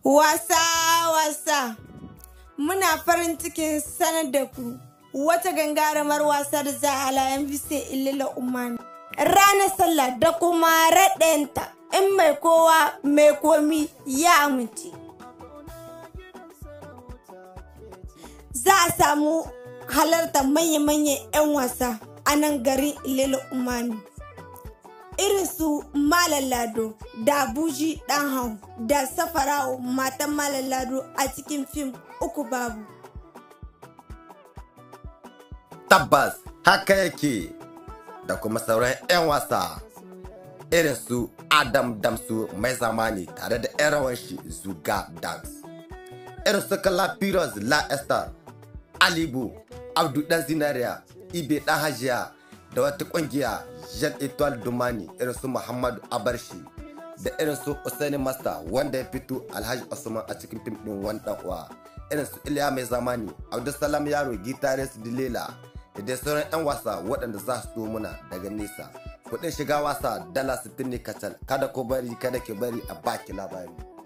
Wasa wasa muna farin cikin sanar da ku wata gangarumar wasar za a layan bise ilila umani. Ranar sallah da kuma raɗayanta in mai kowa mai komi ya amince. Za a samu halartar manya-manyan 'yan wasa a nan garin ilila umani. irin su Malam Lado da Buji Dan Hau da Safara'u matan Malam Lado a cikin fim uku babu. Tabbas haka yake da kuma sauran 'yan wasa irin su Adam Damsu mai zamani tare da 'yan rawan shi Zuga Dance. Irin su Kala Piros La Esther, Alibu, Abdu Dan Zinariya, Ibe Dan Hajiya da wata kungiya Jean Etoile Dumani irin su Muhammadu Abarshi da irin su Usaini Master wanda ya fito Alhaji Usman a cikin fim din wani dan uwa irin su Iliya mai zamani Abdulsalam Yaro Gitarist Dilela da dai sauran 'yan wasa waɗanda za su muna daga nesa kuɗin shiga wasa dala 60 ne kacal kada ko bari kada ke bari a baki labari